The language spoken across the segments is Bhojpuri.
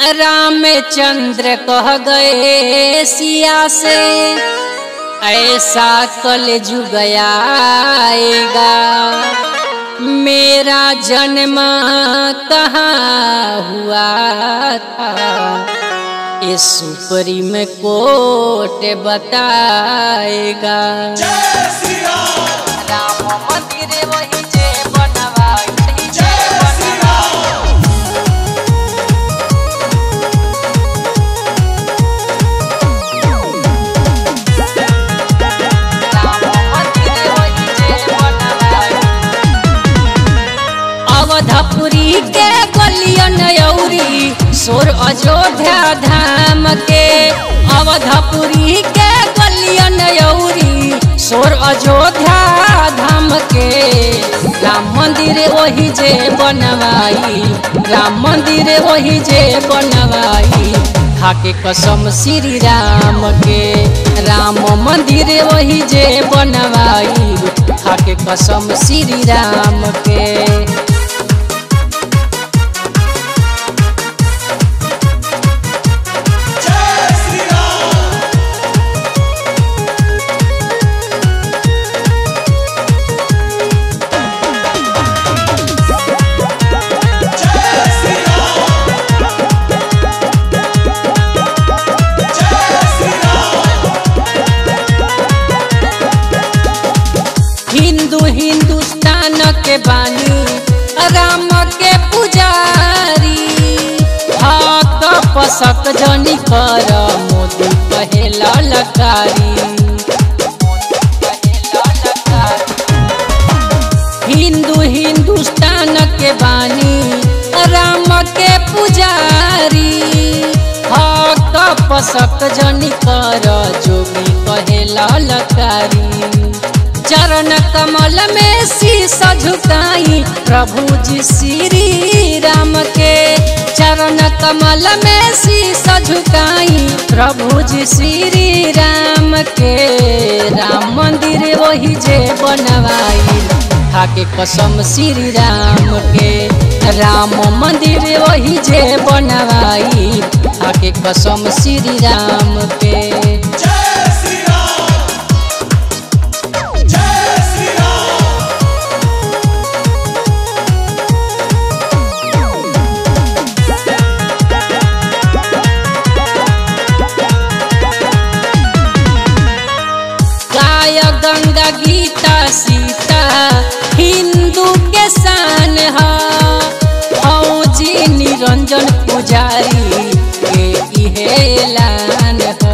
रामचंद्र कह गए सिया से ऐसा कल जुग आएगा मेरा जन्म कहाँ हुआ था ये सुप्रीम कोर्ट बताएगा राम मंदिर वही जे बनवाई, वही जे बनवाई। अवधपुरी के गलियन यौरी सोर अयोध्या धाम के अवधपुरी के गलियन यौरी सोर अयोध्या धाम के राम मंदिर वही जे बनवाई राम मंदिर वही जे बनवाई खाके कसम श्री राम के राम मंदिर वही जे बनवाई खाके कसम श्री राम के हिंदू हिंदुस्तान के बानी राम के पुजारी हक पसक जनी कर मोदी कहे ललकारी हिंदू हिंदुस्तान के बानी राम के पुजारी हक पसक जनी कर जोगी कहे ललकारी चरण कमल में शीस झुकाई प्रभु जी श्री राम के चरण कमल में शीस झुकाई प्रभु जी श्री राम के राम मंदिर वही जे बनवाई खाके कसम श्री राम के राम मंदिर वही जे बनवाई खाके कसम श्री राम के गाय गंगा गीता सीता हिंदू के शान है फौजी निरंजन पुजारी के इहे ऐलान है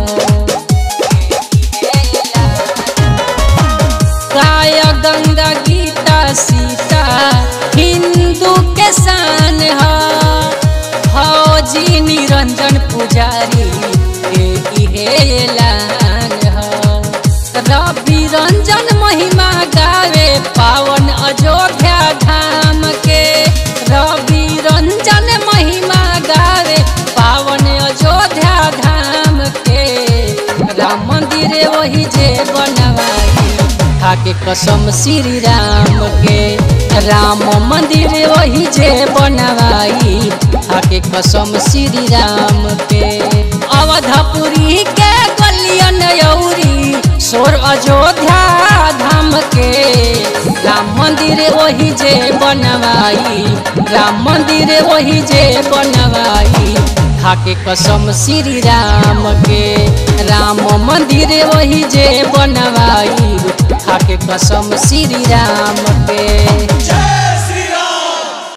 गाय गंगा गीता सीता हिंदू के शान है फौजी निरंजन पुजारी के इहे ऐलान है रवि रंजन महिमा गावे पावन अयोध्या धाम के रवि रंजन महिमा गावे पावन अयोध्या धाम के राम मंदिर वही जे बनवाई खाके कसम श्री राम के राम मंदिर वही जे बनवाई खाके कसम श्री राम के अवधपुरी के गलियन यौरी सोर अयोध्या धाम के राम मंदिर वही जे बनवाई राम मंदिर वही जे बनवाई खाके कसम श्री राम के राम मंदिर वही जे बनवाई खाके कसम श्री राम